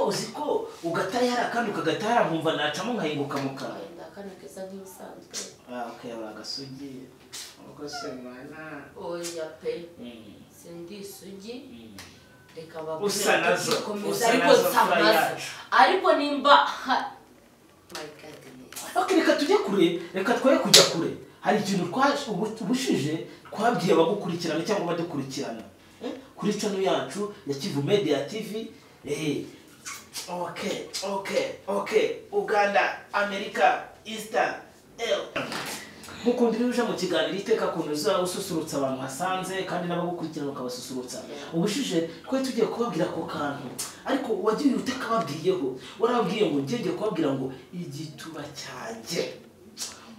uzi ko ugatahara kandi ukagatahara nkumva nacamo nkahinguka mu kanwa wenda kano keza nk'ibisanzwe ah ukayabura agasugi abakozi bana oya pe sindi isugi reka bakubwire Usa nazo, tugikomeza, usa ariko nazo nsa fry nazo. yacu. ariko nimba ha- my God, yes. Ok, reka tujye kure reka twoye kujya kure hari ikintu twaje ubu- ubushize twabwiye abagukurikirana cyangwa abadukurikirana Eh, kuri channel yacu ya kivu media tv eh, ok ok ok uganda amerika easter eh. nk'uko ndi uje mu kiganiro iteka kuntu uzaba ususurutsa abantu wasanze kandi n'abagukurikirana bakabasusurutsa ubushize twari tugiye kubabwira ako kantu ariko wagiye utakababwiyeho warababwiye ngo ngenge kubabwira ngo igituba cyanjye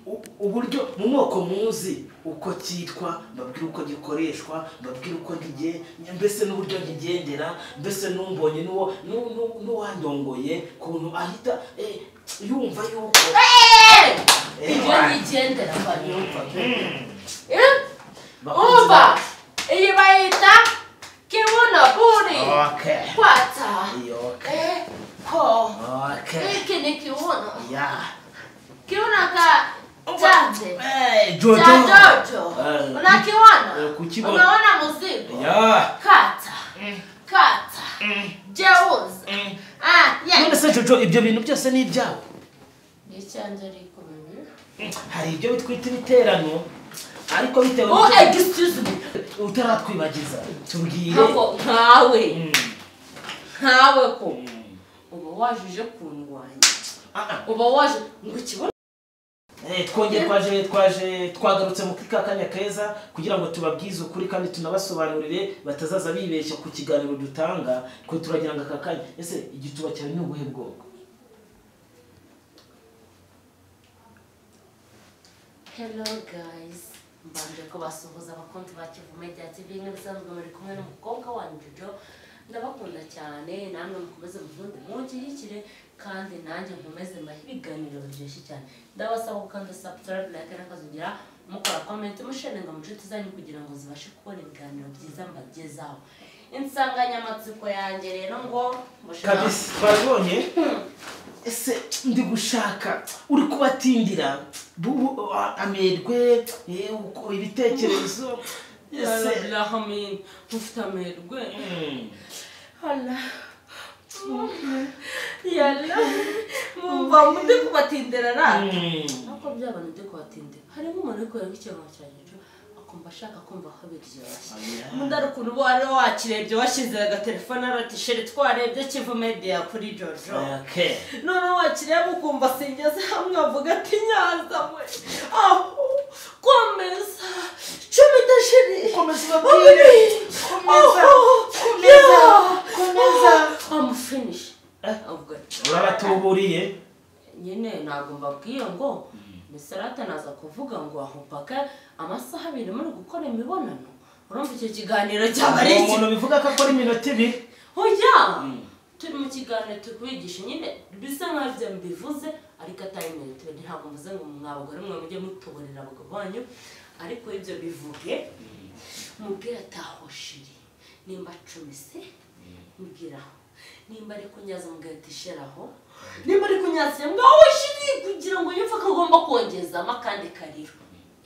U- uburyo mu moko muzi uko cyitwa mbabwira uko gikoreshwa mbabwira uko ngiye mbese n'uburyo nkigendera mbese n'umbonye n'uwo n'u- n'u- n'uwandongoye kuntu ahita eh, yumva yuko Eh! Eh, ibyo wa- nyigendera banyumva umva Bakunze- iyi bayita kibuno buri Okay. kwata Okay. Eh, ko Okay. iki ni kibuno Yeah. kibuno ka chanze Hey, Jojo. cha jojo Eh, unakiona eh, kukiona. unaona mzigo Yeah. kata kata jeuza ah None yeah se Jojo ibyo bintu byose ni ibyawe? ni chanze riko mimi Hari ibyo bitwita ibiterano ariko bitewe oh n'ibyo- excuse me utaratwibagiza tubwire. hapo nkawe Mm. nkawe ko Mm. uba wajije kundwanya Ah, ah. uba waje ngo ikibuno Eh, twongeye twaje twaje twagarutse mu kuri ka kanya keza kugira ngo tubabwize ukuri kandi tunabasobanurire batazaza bibeshya ku kiganiro dutanga twe turagira ngo aka kanya ese igituba cyawe ni ubuhe bwoko hello guys mbanje kubasuhuza abakunzi ba kivu media tv nk'ibisanzwe muri kumwe n'umukobwa wanyu jojo ndabakunda cyane namwe mukomeze mukunde munshyigikire kandi nanjye nkomeze mbahe ibiganiro biryoshye cyane ndabasaba gukanda subscribe like n'akazugira mukora comment musheninga mu nshuti zanyu kugira ngo zibashe kubona ibiganiro byiza mbagezaho insanganyamatsiko yanjye rero ngo mushaka kabisa twabonye ese ndi gushaka uri kubatindira bubu ah, amerwe eh, uko ibitekerezo ese Alamin ufite amerwe Mm. Hala. Yalla. Mumva mude kubatindira ra. Mm. Nako byabana byo kubatindira. Harimo umuntu uri kureba ikirango cya Jojo akumva ashaka kumva ko biryoshye. Oya. Mundari ukuntu uba wari wakirebye washyize agatelefone arati sheri twarebye Kivu Media kuri Jojo. Okay. Noneho wakireba ukumva singeze hamwe avuga ati nyanza mwe. Aho komeza cumi dashiri. Komeza babwire. Komeza. Komeza. Komeza. I'm finished. Eh. Avuga ati, Urabatuburiye. nyine ntabwo mbabwiye ngo misarate naza kuvuga ngo aho mpaka amasaha abiri muri gukora imibonano urumva icyo kiganiro cyaba ari iki umuntu bivuga ko akora iminota ibiri oya turi mu kiganiro turi kubigisha nyine bisa nkaho ibyo mbivuze ariko atari iminota ibiri ntabwo mvuze ngo mwabagore mwe mujye mutuburira abagabo banyu ariko ibyo bivuge mubwire atahoshiri nimba acumise mubwira nimba ari kunyaza mugahita isheraho nimba ari kunyaza mwaho shiri kugira ngo yumve ko agomba kongezamo akandi kariro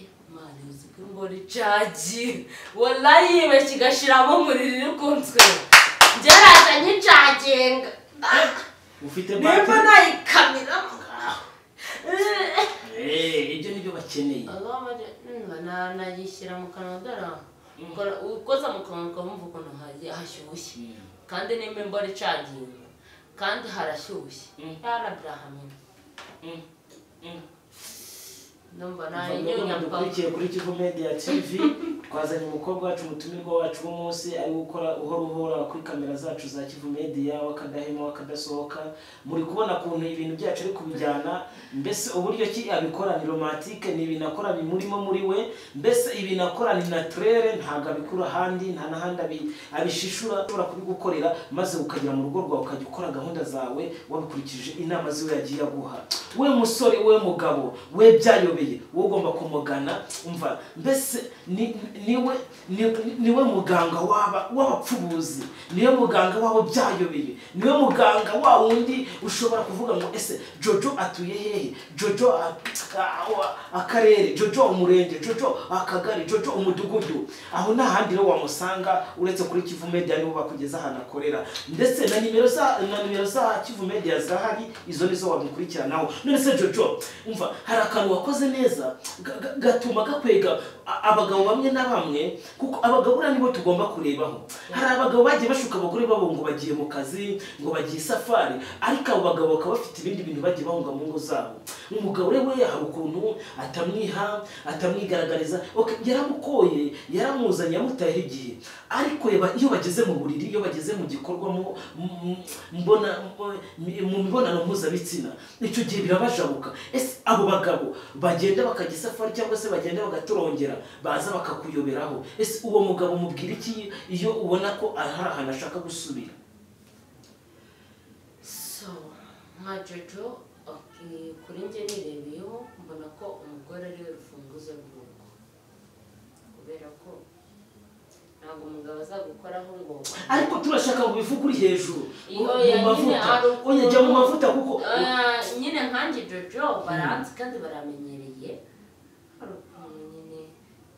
Eh, mwana uzi ko imboni cagi wallahi yibeshya igashiramo umuriro iri kunzwe ngeraza nkicaginga ufite nimba batiri. nayikamiramo Eh. Eh, ibyo nibyo bakeneye nanayishyira mu kanwa dore aho. Ukora- ukoza mu kanwa ukamva ukuntu hagiye hashyushye kandi nimba imbora icaginga kandi harashyushye Mm. yarabrahamina Mvuga ndumva ngo dukurikiye nayinyonya kuri kivu media tv twazanye umukobwa wacu umutumirwa wacu w'umunsi ari gukora uhora uhora kuri kamera zacu za kivu media w'akadahema w'akadasohoka muri kubona ukuntu ibintu byacu ari kubijyana mbese uburyo ki abikora ni romantike ni ibintu akora bimurimo muri we mbese ibintu akora ni naturere ntabwo abikura ahandi nta n'ahandi abi- abishishura ushobora kubigukorera maze ukagera mu rugo rwawe ukajya ukora gahunda zawe wabikurikije inama ziwe yagiye aguha we musore we mugabo we byayobe bagukoreye wowe ugomba kumugana umva mbese ni- niwe ni- niwe muganga w'aba- w'abapfubuzi niwe muganga w'abo byayobeye niwe muganga wa wundi ushobora kuvuga ngo ese jojo atuye hehe jojo a- a- a- akarere jojo umurenge jojo akagari jojo umudugudu aho nta handi rero wamusanga uretse kuri kivu media nibo bakugeza ahantu akorera ndetse na nimero za na nimero za kivu media zahari izo nizo wamukurikiranaho none se jojo umva hari akantu wakoze neza ga- ga- gatuma gakwega a- abagabo bamwe na bamwe kuko abagabo buriya nibo tugomba kurebaho hari abagabo bagiye bashuka abagore babo ngo bagiye mu kazi ngo bagiye isafari ariko abo bagabo bakaba bafite ibindi bintu bagiye bahunga mu ngo zabo umugabo rero we hari ukuntu atamwiha atamwigaragariza okay, yaramukoye yaramuzanye yamutayeho igihe ariko yaba- iyo bageze mu buriri iyo bageze mu gikorwa mu- mu- mu- mbona mbo- mi- mu mibonano mpuzabitsina icyo gihe birabajabuka ese abo bagabo bagenda bakajya isafari cyangwa se bagenda bagaturongera baza bakakuyoberaho ese uwo mugabo mubwira iki iyo ubona ko hari ahantu ashaka gusubira so nka jojo okay, kuri njye nirebeyeho mbona ko umugore ariwe rufunguzo rw'urugo kubera ko ntabwo umugabo azagukoraho ngo ariko turashaka ngo bivuge uri hejuru Iyo mu ya nyine mavuta ari ukuntu- ujya mu mavuta kuko Ah, nyine nkanjye jojo baranzi kandi baramenyereye hari ukuntu nyine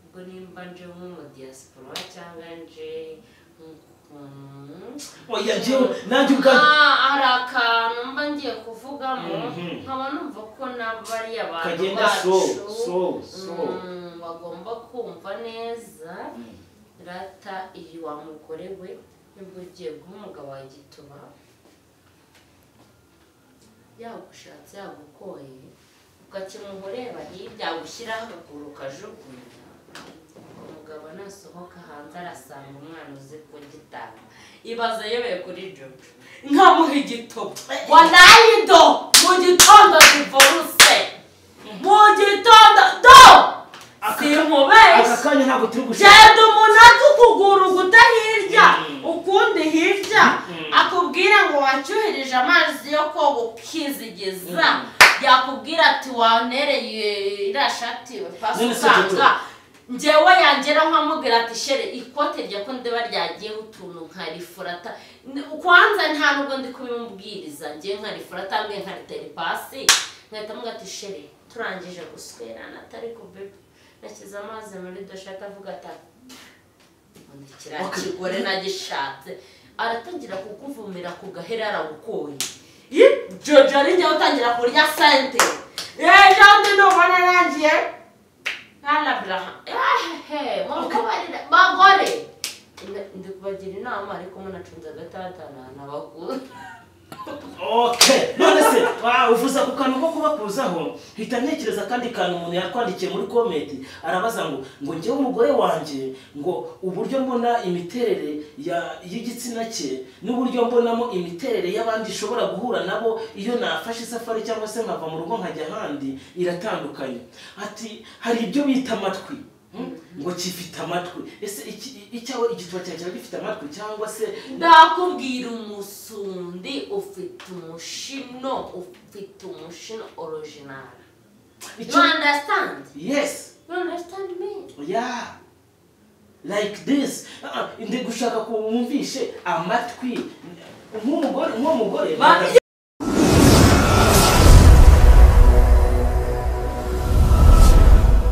ubwo nimba nje nk'umudiyasipora cyangwa nje nk'ukuntu oya njyewe nanjye ubwanjye Ah, hari akantu mba ngiye kuvugamo Mhm. nkaba numva ko nabo ari abantu kagenda so so bacu so Mm, bagomba kumva neza rata iyi wa mugore we nibwo ugiye guha umugabo wa gituba yagushatse yagukoye ukakemuha ureba hirya gushyiraho akaguru ukajugunya umugabo nasohoka hanze arasanga umwana uzi kugitanga ibaze yebeye kuri jojo nkamuha igitobo wanaye do mu gitondo zivoruse mu gitondo do Aka- aka sinkubeshye kanya ntabwo turi gushaka genda umunota ukuguru guta hirya Mm. ukundi hirya Mm. akubwira ngo wacyuhirije amazi yo koga ukizigiza Mm. yakubwira ati wanereye iriya shati we pasi None se usanga Jojo? njyewe yangera nkamubwira ati shere ikote rya ko ndiba ryagiyeho utuntu nkarifurata kwanza nta nubwo ndi kubimubwiriza njyewe nkarifurata mbwe nkaritera ipasi nkahita mubwira ati shere turangije guswerana atari ku bebe nashyize amazi muri doshaka avuga ati ubundi kiriya Okay. kigore nagishatse aratangira kukuvumira ku gahera aragukoye jojo ari njyewe utangira kurya sente ejo ndi nubona nangiye Harabura. Ehehe, mubabarire bagore. Ndi kubagira inama ariko munacunze agatatana n'abakuru. okay none se wa- uvuze ako kantu ko kubakuzaho hita ntekereza akandi kantu umuntu yakwandikiye muri komenti arabaza ngo ngo njyewe umugore wanjye ngo uburyo mbona imiterere ya- y'igitsina cye n'uburyo mbonamo imiterere y'abandi ishobora guhura nabo iyo nafashe isafari cyangwa se nkava mu rugo nkajya ahandi iratandukanye ati hari ibyo bita amatwi hmm? ngo kifite amatwi ese iki- icyawe igituba cyawe kiba gifite amatwi cyangwa se Ndakubwira umusundi ufite umushino ufite umushino original. You icyo understand? yes You understand me? yeah like this Ah, ah, ndi gushaka ko wumvishe amatwi nk'umugore nk'umugore Ba-